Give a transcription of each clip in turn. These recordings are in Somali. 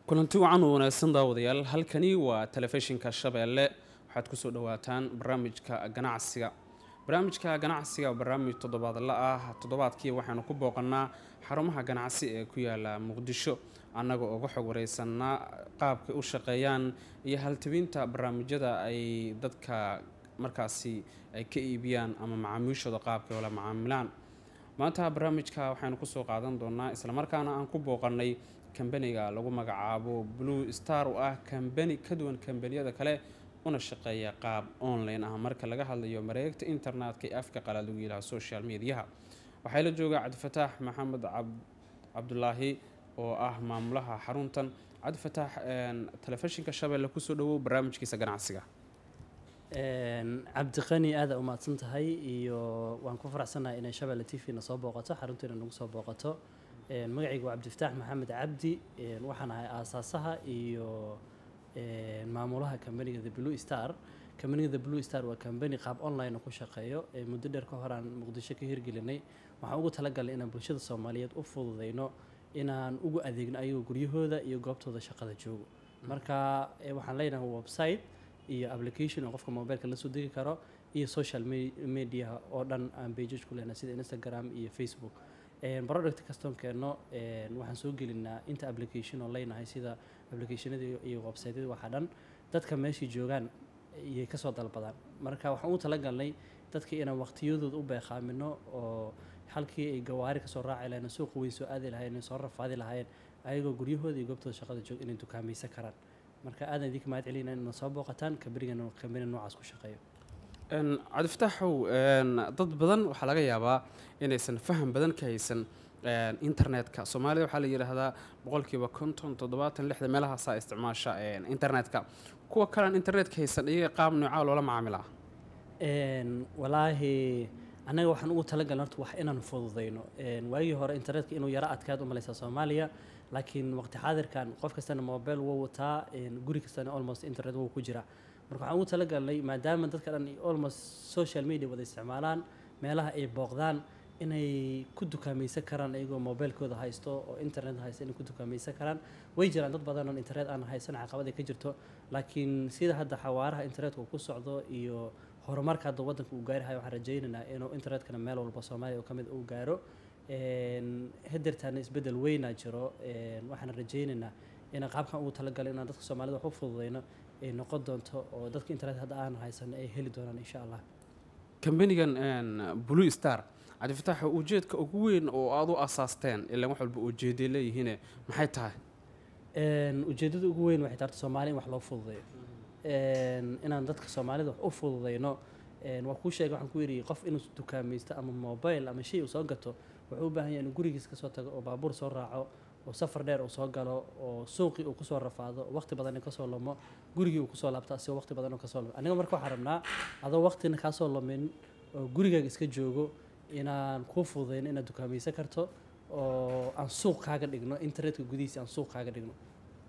kulanti wacan u wanaagsan daawadayaal halkani waa telefishinka shabeelle waxaad kusoo dhawaataan barnaamijka ganacsiga barnaamijka ganacsiga barnaamij toddobaadla ah toddobaadkii waxaanu ku booqanaa xarumaha ganacsi ee ku yaala muqdisho annagoo uga xog wareysanaa qaabkay u shaqeeyaan iyo haltabinta barnaamijyada ay dadka markaasi ay ka iibiyaan ama macaamiishooda qaabkay ola macaamilaan maanta barnaamijka waxaynu kusoo qaadan doonaa islamarkaana aan ku booqanay kambaniga lagu magacaabo blue star oo ah kambani ka duwan kambaniyada kale una shaqeeya qaab online ah marka laga hadlayo mareegta internetka ee afka qalaad lagu yidhaha social mediaha waxaa la joogaa cabdifataax maxamed cabdulaahi oo ah maamulaha xaruntan cabdifataax telefishinka shabeelle kusoo dhawow barnaamijkiisa ganacsiga cabdiqani aada umahadsan tahay iyo waan ku faraxsanahay inay shabeelle t v na soo booqato xaruntiina nagu soo booqato magacaygu waa cabdifataax maxamed cabdi waxaan ahay aasaasaha iyo maamulaha kambaniga the blue star kambaniga the blue star waa kambani qaab online ku shaqeeyo muddo dheer ka hor aan muqdisho ka hirgelinay waxaan ugu talagalnay inaan bulshada soomaaliyeed u fududeyno inaan ugu adeegno ayagoo guryahooda iyo goobtooda shaqada joogo marka waxaan leenahay website iyo application oo qofka mobileka la soo degi karo iyo social media oo dhan aan pages ku leenahay sida instagram iyo facebook product kastoon keenno waxaan soo gelinaa inta application oo leynahay sida applicationada iyo websiteyada waxa dhan dadka meeshai joogaan iyay kasoo dalbadaan marka waxaan u talagalnay dadka inaan waqtiyadooda u beeqaamino oo halkii ay gawaari kasoo raaci lahayeen suuqa weyn soo aadi lahayeen soo rafaadi lahayeen ayagoo guryahooda iyo goobtooda shaqada joog inay dukaamaysan karaan marka aadan idinka mahad celina inad soo booqataan kambanigan kambani noocaas ku shaqeeyo cabdifataaxow dad badan waxaa laga yaabaa inaysan faham badan ka haysan internetka soomaalida waxaa la yidhaahdaa boqolkiiba konton toddobaatan lixda meelahaasaa isticmaasha internetka kuwa kalean internetka haysan iyaga qaab noocaa loola macaamilaa walaahi annaga waxaan ugu talagalna horta wax inaan fududeyno waagii hore internetka inuu yaro adkaad u malaysaa soomaaliya laakiin waqti xaadirkan qof kastana mobile wuu wataa guri kastana almost internet wuu ku jiraa marka waxaan ugu talagalnay maadaama dadka dhan almost social media wada isticmaalaan meelaha ay booqdaan inay ku dukaamaysan karaan iyagoo mobilekooda haysto oo internet haysto inay ku dukaamaysan karaan way jiraan dad badan oo internet aan haysan caqabad ay ka jirto laakiin sida hadda xawaaraha internetka uu ku socdo iyo horumarka hadda waddanka uu gaarihayo waxaan rajaynaynaa inuu internetkana meel walba soomaaliya oo ka mid uu gaaro hadeertaana isbeddel weynaa jiro waxaan rajaynaynaa inaan qaabkan ugu talagalay inaan dadka soomaalida wax u fududeyno ay noqon doonto oo dadka internet hadda aan haysan ay heli doonaan insha allah kambanigan blue star cabdifataax ujeedka ugu weyn oo aada u asaasteen ilaan wax walba ujeeday leeyihiine maxay tahay ujeeddada ugu weyn waxay taarta soomaaliya in wax loo fududeeyo inaan dadka soomaalida wax u fududeyno waa kuu sheegay waxaan ku yidhi qof inuu dukaamaysto ama mobile ama shay uu soo gato wuxuu u baahan yahay inuu gurigiis kasoo tago oo baabuur soo raaco oo safar dheer uu soo galo oo suuqii uu kusoo rafaado waqti badan kasoo lumo gurigii uu kusoo laabto asigoo waqti badan kasoo lumo aniga marka waxaan rabnaa adoo waqtina kaasoo lumin oo gurigaaga iska joogo inaan kuu fududeyno inaad dukaamaysan karto oo aan suuq kaaga dhigno internetka gudihiisa aan suuq kaaga dhigno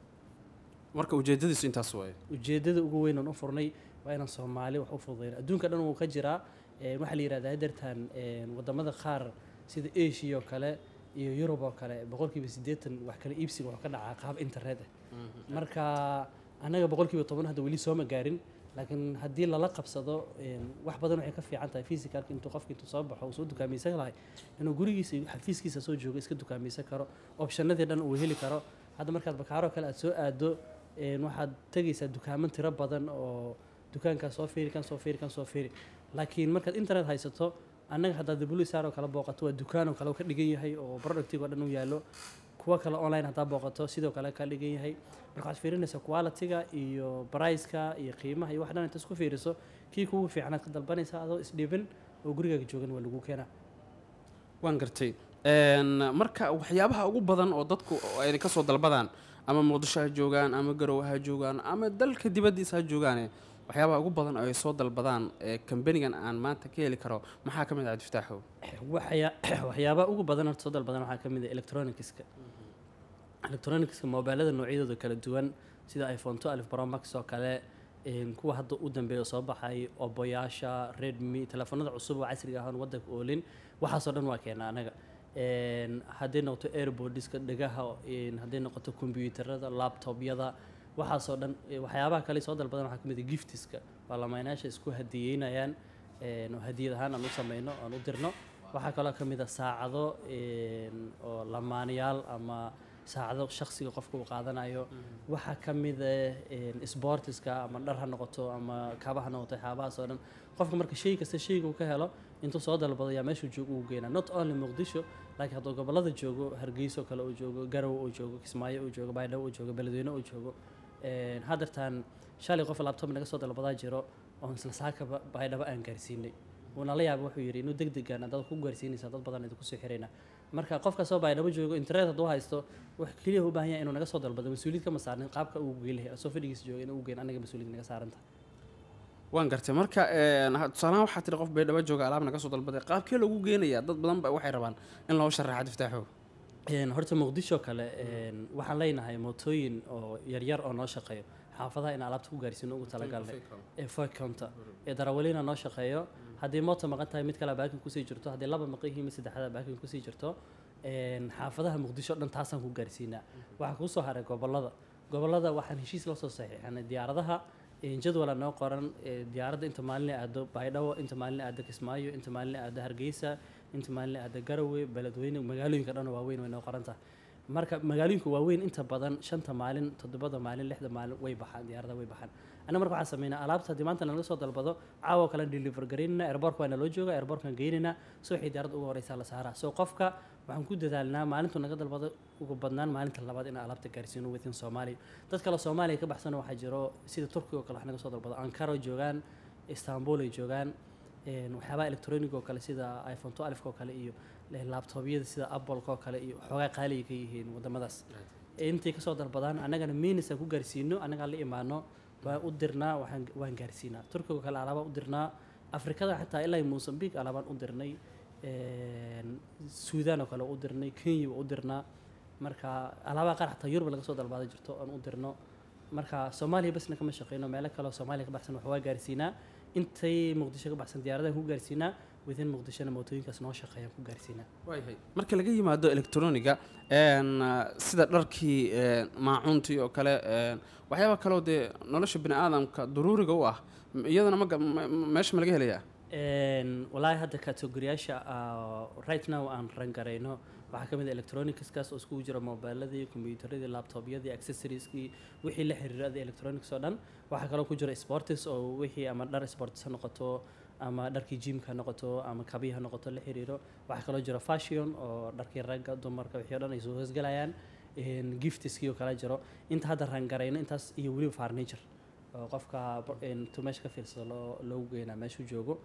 marka ujeedadiisu intaas waaye ujeedada ugu weyn aan u furnay waa inaan soomaali wax u fududeyno adduunka dhan wuu ka jiraa waxaa la yihahdaa hadeertan wadamada qaar sida asia oo kale iyo yurub oo kale boqolkiiba siddeetan wax kale iibsiga wuxuu ka dhacaa qaab internet ah marka annaga boqolkiiba toban hadda weli sooma gaarin laakiin haddii lala qabsado wax badan waxay ka fiican tahay physicalka intuu qofka intuu soo baxo uu soo dukaamaysan lahay inuu gurigiisa iyo xafiiskiisa soo joogo iska dukaamaysan karo optionadii dhan uu heli karo hadda markaad bakaaro kale aad soo aado waxaad tegaysaa dukaaman tiro badan oo dukaankaa soo fiiri kan soo fiiri kan soo fiiri laakiin markaad internet haysato annaga haddaad bulisar oo kale booqato waa dukaan oo kale ka dhigan yahay oo productig oo dhan u yaallo kuwa kale online haddaa booqato sidoo kale ka dhigan yahay marka waxaad fiirinaysaa quality-ga iyo priceka iyo qiimaha iyo wax dhan inta isku fiiriso kii kugu fiicanaad ka dalbanaysaa adoo isdhibin oo gurigaaga joogan waa lagu keenaa waan gartay marka waxyaabaha ugu badan oo dadku ay kasoo dalbadaan ama muqdisho ha joogaan ama garowe ha joogaan ama dalka dibaddiisa ha joogaane waxyaabaha ugu badan oo ay soo dalbadaan ee kambanigan aan maanta ka heli karo maxaa ka mid ah cabdifataaxow waxyaabaha ugu badan horta soo dalbadan waxaa ka mid ah electronicska electronicska mobilada noocyadooda kala duwan sida iphone two alif bromax oo kale kuwa hadda u dambeeya soo baxay oboyaasha redmi telefoonada cusub oo casriga ahaan waddanka oolin waxaasoo dhan waa keena anaga een, hadday noqoto airboodiska dhegaha een, hadday noqoto kombiyuutarada laptopyada waxaasoo dhan eh, waxyaabaha kale soo dalbadan waxaa ka mid ah giftiska baarlamaaneyaasha isku hadiyeynayaan een, oo hadiyad ahaan aan u sameyno aan u dirno waxaa kaloo ka mid ah saacado een, oo lamaanayaal ama saacado shakhsiga qofka uu qaadanayo waxaa ka mid ah een, sportiska ama dhar ha noqoto ama kaba ha noqoto waxyaabahaas oo dhan qofka marka shay kasta shayga uu ka helo intuu soo dalbado yaa meeshuu joogo uu geynaa not only muqdisho laakiin hadduu gobollada joogo hargeyso kale uu joogo garow uu joogo kismaayo uu joogo baydhabo uu joogo beledweyne uu joogo een, haddeertaan shalay qof laptop naga soo dalbadaa jiro oon isla saakaba baydhabo aan gaarsiinay wuuna la yaaba wuxuu yidhi inuu deg degan dad ku gaarsiinaysa dad badan idinku soo xirayna marka qof kastoo baydhabo joogo internet hadduu haysto wax keliya u baahan yahay inuu naga soo dalbado mas-uuliyad kama saarnin qaabka uu geelahay asoo fadhigiisa jooga inuu u geyn anaga mas-uuliyad naga saaranta waan gartay marka een, ha- tusaalahaan waxaa tiri qof baydhabo jooga alaab naga soo dalbaday qaabkee lagu geenayaa dad badan ba waxay rabaan in loo sharaxa diftaaxo Een, horta muqdisho kale een, waxaan leenahay mootooyin oo yaryar oo noo shaqeeyo xaafadaha in alaabta ku gaarsiino ugu talagalnay ee foy counter ee darawaliina noo shaqeeyo haddii moota maqan tahay mid kale baakin kusii jirto haddii laba maqan yihiin mid saddexda baakin kusii jirto een, xaafadaha muqdisho dhan taasaan ku gaarsiinaa waxaa kuu soo haray gobollada gobollada waxaan heshiis la soo saxiixanay diyaaradaha een, jadwala noo qoran ee, diyaaradda inta maalin ay aado baydhabo inta maalin ay aado kismaayo inta maalin ay aado hargeysa inta maalin ay aado garowe beledweyne magaalooyinka dhan oo waaweyn way noo qoran tahay marka magaalooyinka waaweyn inta badan shanta maalin toddobada maalin lixda maalin way baxaan diyaaradaha way baxaan anna marka waxaan sameynaa alaabta haddii maanta nalaga soo dalbado caawa kale deliver garaynana airborka waa naloo jooga airborkaan geynayna so waxay diyaaradda uga horeysaa la saaraa so qofka waxaan ku dadaalnaa maalintuu naga dalbado ugu badnaan maalinta labaad inaan alaabta gaarsiino within soomaaliya dad kale soomaaliya ka baxsana waxaa jiro sida turkiga oo kale wax naga soo dalbado ankara joogaan istanbul ay joogaan een, waxyaabaha electronic oo kale sida iphone 12 oo kale iyo laptopyada sida apple oo kale iyo xoogaa qaaliga ka yihiin wadamadaas intay kasoo dalbadaan annagana minis aan ku gaarsiino annagaan la imaano waan u dirnaa waxaan waan gaarsiinaa turkiga oo kale alaabaan u dirnaa afrikada xataa ilaa mozambique alaabaan u dirnay een, suudaan oo kale waa u dirnay kenya waa u dirnaa marka alaabaha qaar xataa yurub laga soo dalbaada jirto aan u dirno marka soomaaliya basna kama shaqeyno meelo kale oo soomaaliya ka baxsan wax waa gaarsiinaa intay muqdisho ka baxsan diyaaradahan ku gaarsiinaa within muqdishona mootooyinkaas noo shaqeeyaan ku gaarsiinaa waayahay marka laga yimaado electroniga een, sida dharkii een, maacuuntii oo kale een, waxyaaba kaloo dee nolosha bini aadamka daruuriga u ah m- iyadana maga ma- ma- meesha ma laga helayaa Een, walaahi hadda kategoriyaasha ah, right now aan rangarayno waxaa ka mid ah electronicskaas oo iskugu jira mobiladii kombiyuutaradii laptopyadii accessorieskii wixii la xiriirada electronics oo dhan waxaa kaloo ku jira sportis oo wixii ama dhar sportis ha noqoto ama dharkii gymka ha noqoto ama kabii ha noqoto la xiriiro waxaa kaloo jira fashion oo dharkii ragga dumarka wixii oo dhan ay soo hoosgalayaan Een, giftiskii oo kale jiro inta hadda rangarayno intaas iyo weliba furniture oo qofka bo- een, intuu meesha ka fiirsado loo loogu geynaa meeshuu joogo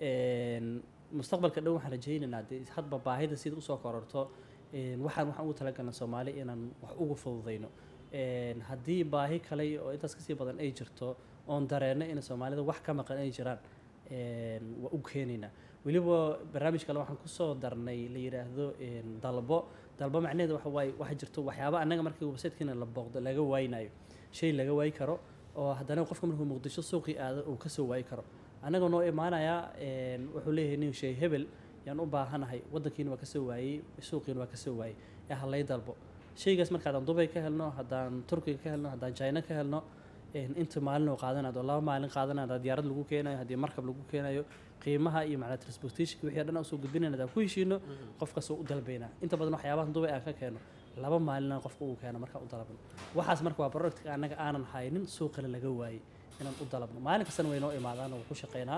Een, mustaqbalka dhow waxaan rajaynaynaa dee hadba baahida sida usoo kororto een, waxaan waxaan ugu talagalna soomaali inaan wax ugu fududayno Een, haddii baahi kale oo intaas kasii badan ay jirto oon dareenno in soomaalida wax ka maqan ay jiraan een, waa u keenaynaa weliba barnaamij kale waxaan kusoo darnay la yidhaahdo een, dalbo dalbo macnaheedu waxa waaye waxa jirto waxyaaba annaga markii websitekeena la booqdo laga waaynayo shay laga waayi karo oo haddana qofka markuu muqdisho suuqii aado uu kasoo waayi karo annaga noo imaanayaa een, wuxuu leeyahay nin shay hebel yaan u baahanahay waddankiina waa kasoo waayey suuqiina waa kasoo waayey ee halay dalbo shaygaas marka haddaan dubay ka helno haddaan turkiga ka helno haddaan china ka helno een, inta maalin oo qaadanayo laba maalin qaadanayo haddii diyaarad lagu keenayo haddii markab lagu keenayo qiimaha iyo macnaa transportationka wixii dhan aan usoo gudbinayna haddaan ku heshiino qofkaas oo u dalbaynaa inta badan waxyaabahan dubay aan ka keeno laba maalina qofka uu keeno markaan u dalabno waxaas marka waa productka annaga aanan haynin suuqana laga waayey inaan u dalabno maalin kastana way noo imaadaan oo ku shaqeynaa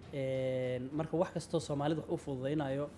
Een, marka wax kastoo soomaalida wax u fududaynayo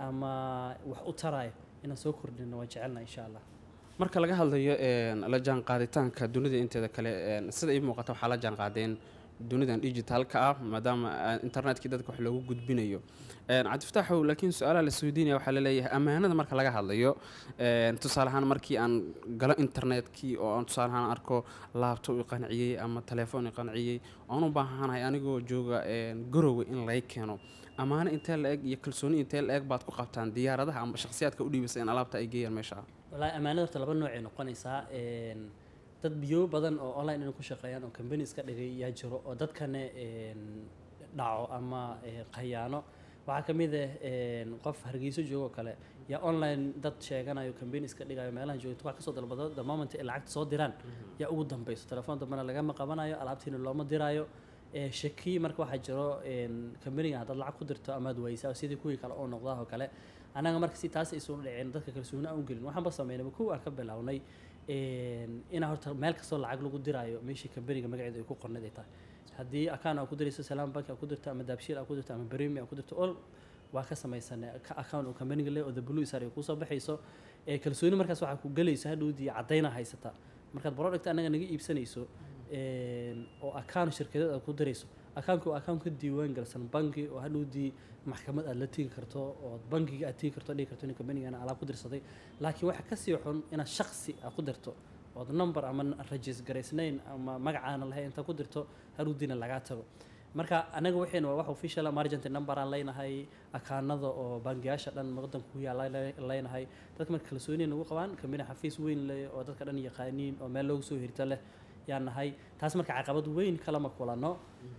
ama wax u tarayo inaan soo kordhino waan jecelna insha allah marka laga hadlayo een, la jaanqaaditaanka dunida inteeda kale een, sida ii muuqata waxaa la jaanqaadeen dunidan digitalka ah maadaama ah, internetkii dadka wax loogu gudbinayo Een, cabdifataaxow laakiin su-aalaha la isweydiinaya waxaa laleeyahay ammaanada marka laga hadlayo een, tusaale ahaan markii aan galo internetkii oo aan tusaale ahaan arko laabtob i qanciyey ama telefoon i qanciyey oan u baahanahay anigoo jooga een, garowe in lay keeno ammaano intee la eg iyo kalsooni intee la eg baad ku qabtaan diyaaradaha ama shakhsiyaadka u dhiibasa in alaabta ay geeyaan meesha wallaahi ammaanada horta laba noocay noqonaysaa Een, dad biyo badan oo online inay ku shaqeeyaan oo company iska dhigay yaa jiro oo dadkana een, dhaco ama ee, khayaano waxaa ka mid ah een, qof hargeyso joogo oo kale yaa online dad sheeganayo campaign iska dhigayo meelaha joogto wax kasoo dalbado the moment ay lacagta soo diraan yaa ugu dambeyso telefoon dambena lagama qabanayo alaabtiina looma diraayo ee shaki marka waxaa jiro een, companiga haddaad lacag ku dirto amaad waysaa sidii kuwii kale oo noqdaa oo kale annaga marka si taas aysuuna dhicin dadka kalsooni aan u gelin waxaanba sameynayba kuwa aan ka bilownay een, inaa horta meel kastoo lacag lagu diraayo meeshii companiga magaceeda ay ku qornayd ay tahay haddii akaan aa ku dirayso salaam bank aa ku dirto ama daabshiil aa ku dirto ama bremi aa ku dirto all waa ka samaysan account oo companiga leh oo the blue sar ay kusoo baxayso ee kalsooni markaas waxaa ku gelayso hadhowdii caddayna haysataa markaad product annaga naga iibsanayso een, oo account shirkadeed aad ku dirayso accountku waa account ka diiwaan galsan banki oo hadhowdii maxkamad aad la tegi karto oo bankiga aad tegi karto dhihi karto in companigan alaab ku dirsaday laakiin waxa kasii xun inaad shaksi aad ku dirto ood number ama rajis garaysnayn ama magacaana lahayn inta ku dirto hadhowdiina lagaa tago marka anaga waxayna waa wax official ah, emergency number aan leynahay akaanada oo bangiyaasha dhan wadanka ku yaala leynahay dadka marka kalsooni nagu qabaan kamina xafiis weyn leh oo dadka dhan yaqaaniin oo meel loogu soo hirta leh yaan nahay taas marka caqabad weyn kalama kulano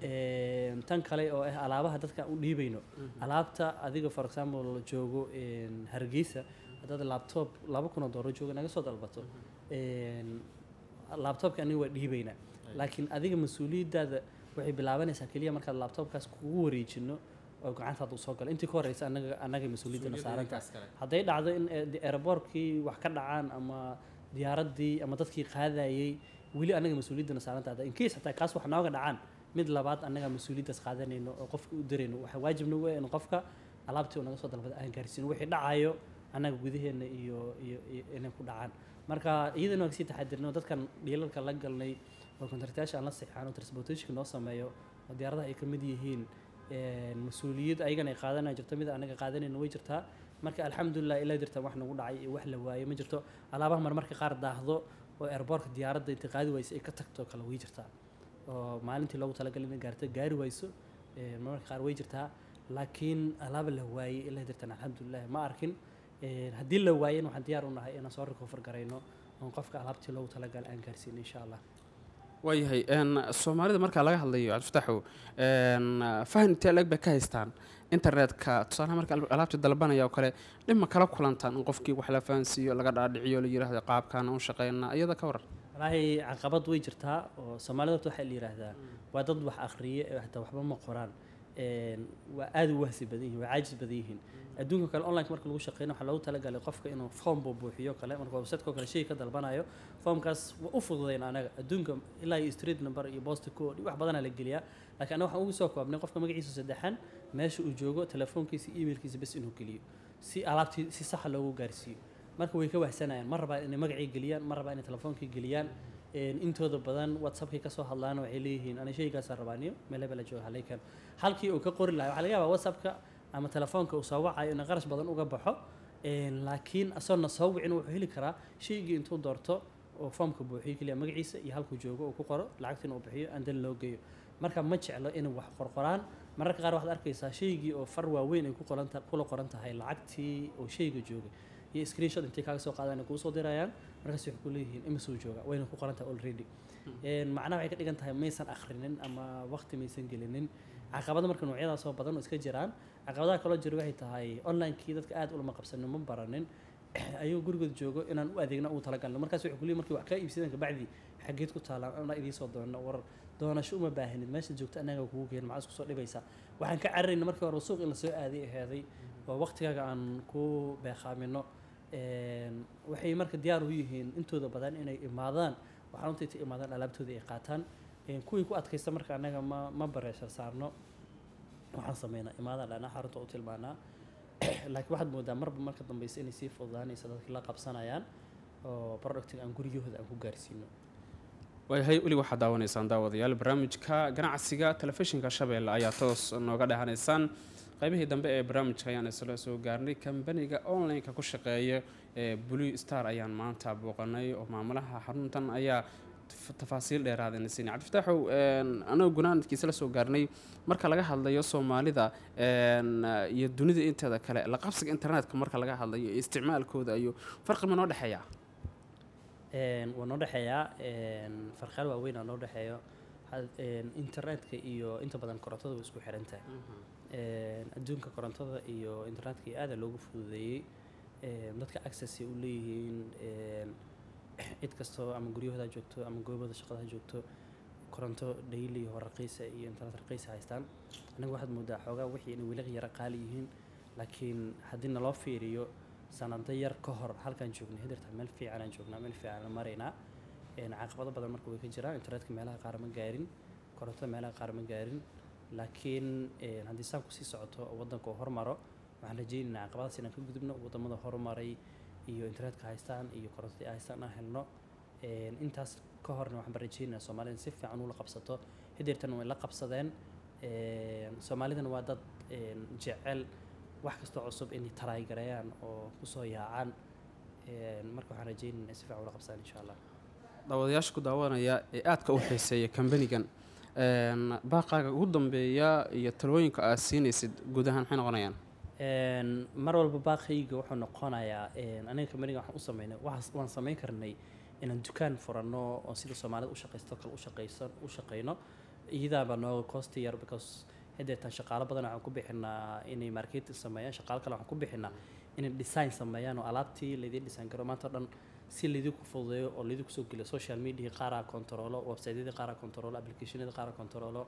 Een, tan kale oo ah alaabaha dadka aan u dhiibayno alaabta adiga for example joogo een, hargeysa haddaad laptop laba kun oo doolar jooga naga soo dalbato een, laptopka aniga waa dhiibaynaa laakiin adiga mas-uuliyaddaada waxay bilaabanaysaa keliya markaad laptopkaas kugu wareejino oo gacantaada usoo galo intii ka horeysa anaga annaga mas-uuliyaddana saaranta hadday dhacdo in eh, aeroboortkii wax ka dhacaan ama diyaaraddii ama dadkii qaadayey weli annaga mas-uuliyaddana saaranta in case hataa kaas wax nooga dhacaan mid labaad annaga mas-uuliyaddaas qaadanayno oo qofka u dirayno waxaa waajib nagu ah in qofka alaabtii uu naga soo dalbada aan gaarsiino wixii dhacayo annaga gudaheena iyo iyo iyo inay ku dhacaan marka iyadana waan kasii taxadirno dadkan dhiilalka la galnay oo kontraktayaasha aan la sixaan oo transportationka noo sameeyo oo diyaaradaha ay ka mid yihiin een, mas-uuliyad ayagana ay qaadanaya jirto mid anaga qaadanayna way jirtaa marka alxamdulilah ilaa jirta wax nagu dhacay iyo wax la waayo ma jirto alaabaha marmarka qaar daahdo oo airboortka diyaaradda inta qaadi waysa ay ka tagto kale way jirtaa oo maalintii loogu talagalay inay gaarto gaari wayso een, marmarka qaar way jirtaa laakiin alaaba la waayey ilaa jirtan alxamdulilah ma arkin Een, haddii la waayena waxaan diyaar u nahay inaan soo recover garayno oon qofka alaabtii loogu talagalay aan gaarsiino insha allah waayahay een, soomaalida marka laga hadlayo cabdifataxow een, fahan intee leg bay ka haystaan internetka tusaalaha marka al- alaabta dalbanaya oo kale dhima kala kulantaan in qofkii wax la fahansiiyo laga dhaadhiciyo la yidhaahdo qaabkaan u shaqeynaa iyada ka waran walaahi caqabad way jirtaa oo soomaalida horta waxaa la yidhaahdaa waa dad wax akhriye ee hataa waxba ma qoraan Een, waa aad u wahsi badan yihiin waa caajis badan yihiin adduunka kale online marka lagu shaqeyno waxaa loogu talagalay qofka inuu form buu buuxiyo kale marka website-ko kale shay ka dalbanayo formkaas waa u fududayn anaga adduunka ilaa iyo street number iyo post code iyo wax badanaa la geliyaa laakiin anaga waxaan ugu soo koobnay qofka magaciisa saddexan meesha uu joogo telefoonkiisa emailkiisa bes inuu geliyo si alaabtii si saxa loogu gaarsiiyo marka way ka wahsanayaan ma rabaa inay magacii geliyaan ma rabaa inay telefoonkii geliyaan Een, intooda badan whatsappkay kasoo hadlaan waxay leeyihiin ana shaygaasaan rabaaniyo meel hebela jooga haleykan halkii uu ka qori lahaa waxaa laga yaabaa whatsappka ama telefoonka uu soo wacayo inay qarash badan uga baxo Een, laakiin asoona soo wicin wuxuu heli karaa shaygii intuu doorto oo foomka buuxiyo keliya magaciisa iyo halkuu joogo uu ku qoro lacagtiina uu bixiyo andan loo geeyo marka ma jeclo inay wax qorqoraan mararka qaar waxaad arkaysaa shaygii oo far waaweyn ay ku qoran ta- kula qoran tahay lacagtii oo shayga joogay iyo screenshot intay kaaga soo qaadaan ay kuu soo dirayaan markaas waxay ku leeyihiin imisuu jooga wayna ku qoran tahay already Een, macnaha waxay ka dhigan tahay maysan akhrinin ama waqti maysan gelinin caqabada marka noocyadaas oo badan oo iska jiraan caqabadaha kaloo jira waxay tahay online-kii dadka aad ulama qabsanin ma baranin ayuu gurigood joogo inaan u adeegno ugu talagalno markaas waxay kuleeyihin markii wax kaa iibsadeen kabacdi xageed ku taalaan ana idiin soo doonno war doonasho uma baahanid meesha joogto annaga kugu geen maxaa isku soo dhibaysaa waxaan ka cararayna markii hore suuq in la soo aaday aheeday oo waqtigaaga aan ku beeqaamino Een, waxay marka diyaar u yihiin intooda badan inay imaadaan waxaan untay ta imaadaan alaabtoodii ay qaataan Een, kuwii ku adkaysta marka annaga ma ma bareeshar saarno waxaan sameynaa imaadaan dhana xarunta u tilmaanaa laakiin waxaad moodaa marba marka dambeysa inay sii fududaanaysa dadkii la qabsanayaan oo productiga aan guryahooda aan ku gaarsiino waayahay weli waxaad daawanaysaan daawadayaal barnaamijka ganacsiga telefishinka shabeelle ayaa toos nooga dhehanaysaan qaybihii dambe ee barnaamijka ayaan isla soo gaarnay kambaniga online-ka ku shaqeeya ee blue star ayaan maanta booqanay oo maamulaha xaruntan ayaa taf- tafaasiil dheeraadana siinay cabdifataaxow anagoo gunaanadkiisa la soo gaarnay marka laga hadlayo soomaalida een, iyo dunida inteeda kale la qabsiga internetka marka laga hadlayo iyo isticmaalkooda iyo farqi ma noo dhexeeya Een, waa noo dhexeeyaa een, farqaal waaweyn aa noo dhexeeyo had- een, internetka iyo inta badan korontada way isku xiran tahay een, adduunka korontada iyo internetka iyo aada loogu fududeeyey een, dadka access ay u leeyihiin een, cid kastoo ama guryahooda ha joogto ama goobada shaqada ha joogto koronto daily oo raqiisa iyo internet raqiisa haystaan aniga waxaad moodaa xoogaa wixii inay weli yara qaali yihiin laakiin haddii naloo fiiriyo sanado yar ka hor halkaan joognay hadeerta meel fiican aan joognaa meel fiican aan maraynaa een, caqabado badan marka way ka jiraan internetka meelaha qaar ma gaarin korontada meelaha qaar ma gaarin laakiin een, haddii saan kusii socoto oo waddanka uu hormaro waxaan rajaynaynaa caqabadaas inaan ka gudubno wadamada horumaray iyo internetka haystaan iyo korontada ay haystaan aan helno Een, intaas ka horna waxaan baan rajaynaynaa soomaalida si fiican ula qabsato hideertan way la qabsadeen Een, soomaalidana waa dad een, jecel wax kastoo cusub inay taraaygareeyaan oo kusoo yaacaan Een, marka waxaan rajaynaynaa inay si fiican ula qabsadaan insha allah daawadayaasha ku daawanaya ee aadka u xiiseeya kambanigan een, baaqaaga ugu dambeeya iyo talooyinka aad siinaysid guud ahaan maxay noqonayaan Een, mar walba baaqayga wuxuu noqonayaa een, aniga kamaniga waxaan u sameynay waxaas- waan sameyn karnay inaan dukaan furanno oo sida soomaalida u shaqaysto kale u shaqaysan u shaqayno iyadaaba nooga costi yar because hadeetan shaqaalo badan waxaan ku bixinaa inay marketing sameeyaan shaqaalo kale waxaan ku bixinaa inay design sameeyaan oo alaabtii laydin design garo maanta oo dhan si laydinku fududeeyo oo laydinku soo geliyo social media qaaraa controlo websiteyada qaaraa controlo applicationada qaaraa controlo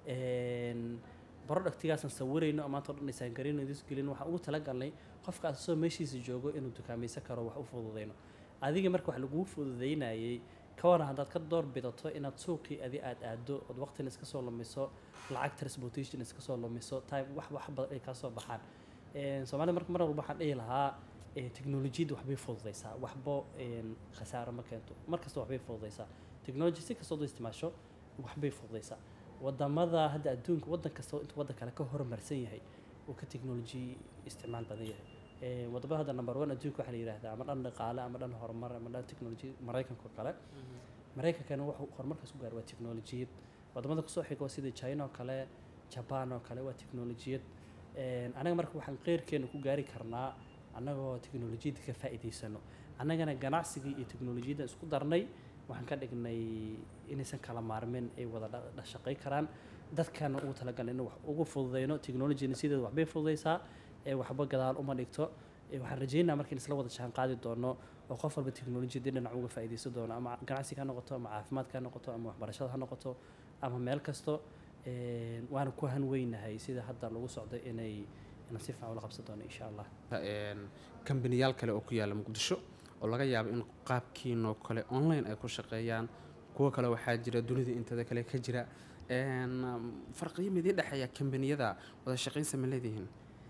Een, productigaasaan sawirayno oo maanta oo dhan design garayno idis gelin waxaan ugu talagalnay qofka asoo meeshiisa joogo inuu dukaamaysan karo wax u fududeyno adiga marka wax laguu fududeynayay ka waran haddaad ka door bidato inaad suuqii adi aad aado ood waqtina iska soo lumiso lacag transportation iska soo lumiso time wax wax badan ay kaa soo baxaan Een, soomaalida marka mar walba waxaan dhihi lahaa ee, teknolojiyadda waxbay fududeysaa waxba een, khasaaro ma keento mar kasta waxbay fududeysaa technology si kastoo isticmaasho waxbay fududeysaa wadamada hadda adduunka wadan kasta intuu wadan kale ka horumarsan yahay uu ka technology isticmaal badan yahay Ee, wadamada hadda number one adduunka waxaa la yidhahdaa ama dhan dhaqaale ama dhan horumar ama dhan technology maraykanka oo kale maraykankana wuxuu horumarkaas ku gaar waa teknolojiyad wadamada kusoo xigo sida china oo kale jaban oo kale waa teknolojiyad Een, anaga marka waxaan qeyrkeena ku gaari karnaa annagoo teknolojiyadda ka faa'iidaysano annagana ganacsigii iyo teknolojiyadda isku darnay waxaan ka dhignay inaysan kala maarmeen ay wada dha- dha- shaqay karaan dadkana ugu talagalay in wax ugu fududeyno teknolojiyana sideeda waxbay fududeysaa ee waxba gadaal uma dhigto Ee, waxaan rajeynaa marka in isla wada jaan qaadi doono oo qof walba teknolojiyadii dhinac uga faa'iidaysan doono ama ganacsiga ha noqoto ama caafimaadka ha noqoto ama waxbarashada ha noqoto ama meel kasto Een, waana ku hanweynahay sida hadda lagu socdo inay inaan si fiican ula qabsan doono insha allah Een, kambaniyaal kale oo ku yaala muqdisho oo laga yaabo in qaabkiinoo kale online ay ku shaqeeyaan kuwo kale waxaa jira dunida intada kale ka jira Een, farqiyo midii dhexeeya kambaniyada wada shaqaynsa ma leedihiin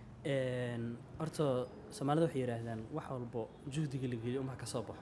Een, horta soomaalida waxay yidhaahdaan wax walbo juhdiga la geliyo uma ka soo baxo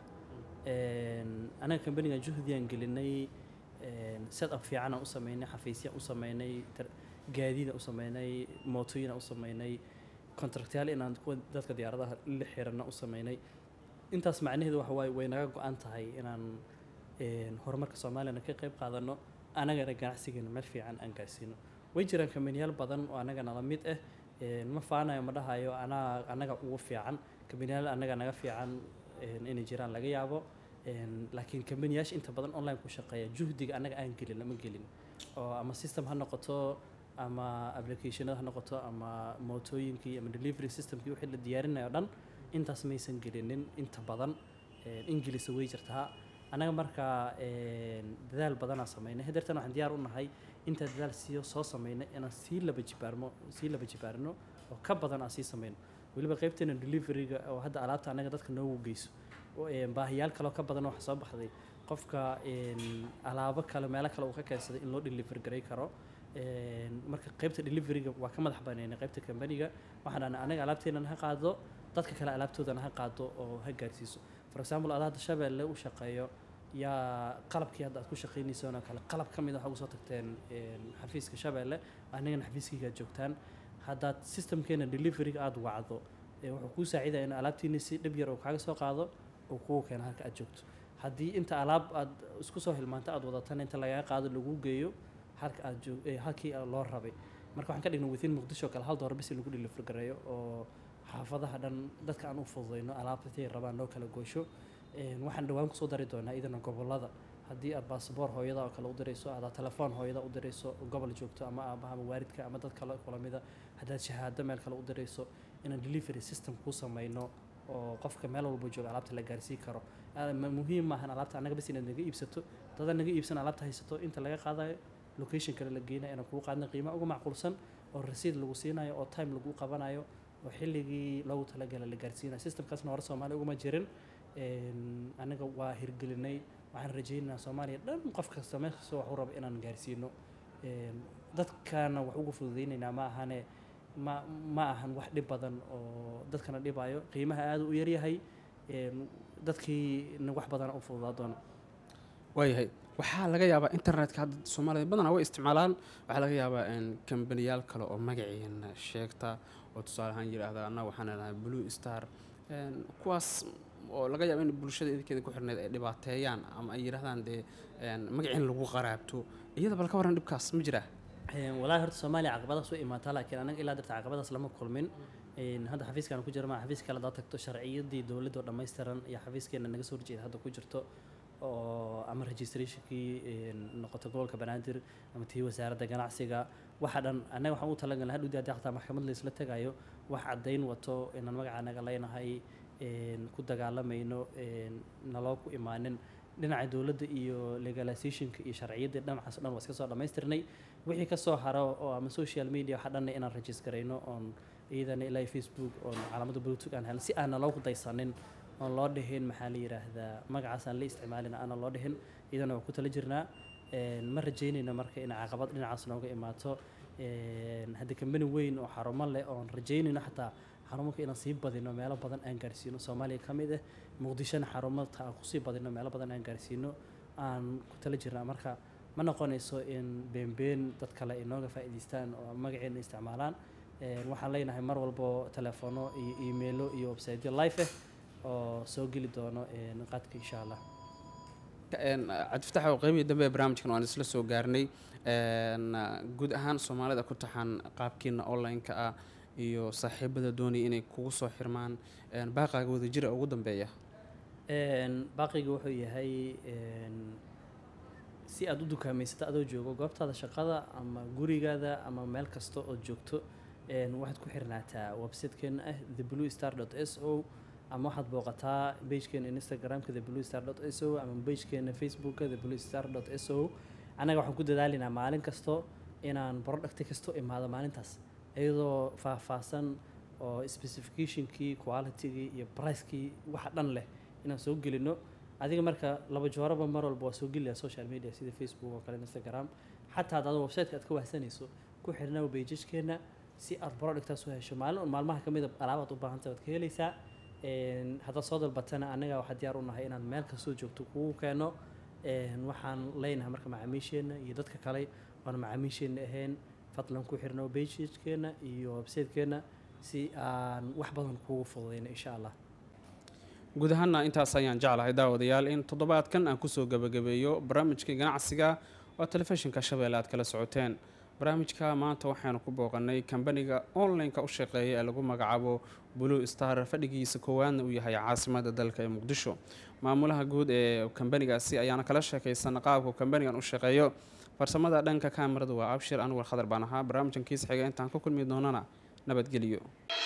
Een, anaga kambanigan juhdigaan gelinay set up fiicanaan u sameynay xafiisyaan u sameynay tar- gaadiidaan u sameynay mootooyinaan u sameynay contractyaal inaan kuwa dadka diyaaradaha la xirana u sameynay intaas macnaheedu waxa waaye way naga go-an tahay inaan een, horumarka soomaaliyana ka qayb qaadano anagana ganacsigeena meel fiican aan gaarsiino way jiraan kambaniyaal badan oo anaga nala mid ah Een, ma faanayo ma dhahayo anaa anaga ugu fiican kambaniyaal anaga naga fiican een, inay jiraan laga yaabo Een, laakiin kambaniyaasha inta badan online ku shaqeeya juhdiga anaga aan gelin lama gelin oo ama system ha noqoto ama applicationada ha noqoto ama mootooyinkii ama delivery systemkii wixii la diyaarinayo dhan intaas maysan gelinin inta badan Een, ingilisa way jirtaa anaga markaa een, dadaal badanaa sameynay hadeertan waxaan diyaar u nahay inta dadaal sii soo sameynay inaan sii laba jibaarmo sii laba jibaarno oo ka badan aan sii sameyno weliba qaybteena deliveryga oo hadda alaabta anaga dadka noogu geyso oo, een, baahiyaal kaloo ka badan waxa soo baxday qofka een, alaabo kale meelo kale uu ka keensaday in loo deliver garay karo Een, marka qaybta deliveryga waa ka madax banaynay qaybta kambaniga waxaan dhahnay anaga alaabteenana ha qaado dadka kale alaabtoodana ha qaado oo ha gaarsiiso for example adaa hadda shabeelle u shaqeeyo yaa qalabkii hadda aad ku shaqaynaysaan oo kale qalab ka mid a waxaa ugu soo tagteen een, xafiiska shabeelle anagana xafiiskayga aad joogtaan haddaad systemkeena deliveryga aada wacdo ee wuxuu kuu saacidaya in alaabtiina si dhib yar uu kaaga soo qaado uu kugu keeno halka aad joogto haddii inta alaab aad isku soo hilmaanta aad wadatana inta lagaga qaado laguu geeyo halka aad joog ee halkii loo rabay marka waxaan ka dhignay within muqdisho kale hal doolar bis in lagu deliver gareeyo oo xaafadaha dhan dadka aan u fududeyno alaabtatay rabaan loo kala goysho Een, waxaan dhawaan kusoo dari doonaa idana gobolada haddii aad baasboor hooyada oo kale u dirayso adaa telefoon hooyada u dirayso oo gobol joogto ama aabaha ama waalidka ama dad kale kula mida haddaad shahaado meel kale u dirayso inaan delivery system kuu samayno oo qofka meel walba jooga alaabta la gaarsiin karo Aa- ma- muhiim maahan alaabta annaga bas inaad naga iibsato dada naga iibsan alaabta haysato inta laga qaadayo location kale la geynayo inaan kugu qaadna qiimo uga macquulsan oo rasiid lagu siinayo oo time lagu qabanayo oo xilligii loogu talagalay la gaarsiinayo systemkaasna hore soomaaliya uguma jirin Een, anaga waa hirgelinay waxaan rajaynaynaa soomaaliya dhan qof kasta meel kasta wax u raba inaan gaarsiino Een, dadkana wax ugu fududaynaynaa ma ahane ma ma ahan wax dhib badan oo dadkana dhibayo qiimaha aada u yaryahay Een, dadkiina wax badana u fududaa doona waayahay waxaa laga yaabaa internetka hadda soomaalida badanaa way isticmaalaan waxaa laga yaabaa in kambaniyaal kale oo magaciina sheegta oo tusaale ahaan yidhaahda annaga waxaan leenahay blue star Een, kuwaas oo laga yaabo in bulshada idinkeeda ku xirneed ay dhibaateeyaan ama ay yidhahdaan dee een, magaciin lagu qaraabto iyada bal ka waran dhibkaas ma jiraa Een, walaahi horta soomaaliya caqabadaas way imaataa laakiin anaga ilaa darta caqabadaas lama kulmin Een, hadda xafiiskaan ku jira ma xafiis kale hadaad tagto sharciyadii dowladda oo dhammaystiran iyo xafiiskeena naga soo horjeeda hadda ku jirto oo ama registrationkii een, noqoto gobolka banaadir ama tii wasaaradda ganacsiga waxa dhan annaga waxaan u talagalnay hadhowdii haddii xataa maxkamad laysla tagayo wax caddayn wato inaan magaca naga leenahay een, ku dagaalamayno een, naloo ku imaanin dhinaca dowladda iyo legalizationka iyo sharciyadii dhinacaas oo dhan waa iska soo dhammaystirnay wixii ka soo haro oo ama social media waxa dhanna inaan registrayno oon iyadana ilaa iyo facebook oon calaamada bluetooth aan helno si aanna loogu daysanin oon loo dhihin maxaa la yidhaahdaa magacaas aan la isticmaalin aanan loo dhihin iyadana waa ku tala jirnaa Een, ma rajaynayno marka in caqabad dhinacaas nooga imaato Een, hadda kambani weyn oo xarumo leh oon rajaynayno xataa xarumanka inaan sii badino meelo badan aan gaarsiino soomaaliya ka mid ah muqdishona xarumata aan kusii badino meelo badan aan gaarsiino aan ku tala jirnaa marka ma noqonayso in beenbeen dad kale ay nooga faa'iidaystaan oo magaceena isticmaalaan Een, waxaan leenahay mar walbo telefono iyo emailo iyo websiteyo live ah oo soo geli doono een, qaadka insha allah Een, cabdifatax oo qeybihii dambe ee barnaamijkan waan isla soo gaarnay Een, guud ahaan soomaalida ku taxan qaabkiina online-ka ah iyo saaxiibada doonaya inay kugu soo xirmaan Een, baaqaaga wadajira ugu dambeeya Een, baaqiga wuxuu yahay een, si aad u dukaamaysato adoo joogo goobtaada shaqada ama gurigaada ama meel kasta oo joogto een, waxaad ku xirnaataa websitekeena ah the blue star s o ama waxaad booqataa pagekeena instagramka the blue star s o ama pagekeena facebooka the blue star s o annaga waxaan ku dadaalinaa maalin kasto inaan producti kasto imaado maalintaas iyadoo faahfaahsan oo specificationkii qualitygii iyo pricekii waxa dhan leh inaan soo gelino adiga marka laba jooraba mar walba waa soo gelaya social media sida facebook oo kale instagram xataa haddaad websiteka aad ka wahsanayso ku xirnaa pageskeena si aad productaas u hesho maalin un maalmaha ka mida alaabaad u baahantay waad ka helaysaa Een, haddaad soo dalbatana annaga waxaa diyaar u nahay inaan meel kastoo joogto kugu keeno Een, waxaan leenahay marka macaamiisheena iyo dadka kale oona macaamiisheena ahayn fadlan ku xirno pageskeena iyo websitekeena si aan wax badan kugu fududeyno insha allah guud ahaana intaas ayaan jeclahay daawadayaal in toddobaadkan aan kusoo gebagabeeyo barnaamijkii ganacsiga oo telefishinka shabeelle aad kala socoteen barnaamijka maanta waxaanu ku booqanay kambaniga online-ka u shaqeeya ee lagu magacaabo blue star fadhigiisa koowaadna uu yahay caasimada dalka ee muqdisho maamulaha guud ee kambanigaasi ayaana kala sheekaysan qaabka kambanigan u shaqeeyo farsamada dhanka kaamirada waa abshir anwar khadar baan ahaa barnaamijkan kiis xiga intaan ku kulmi doonana nabadgelyo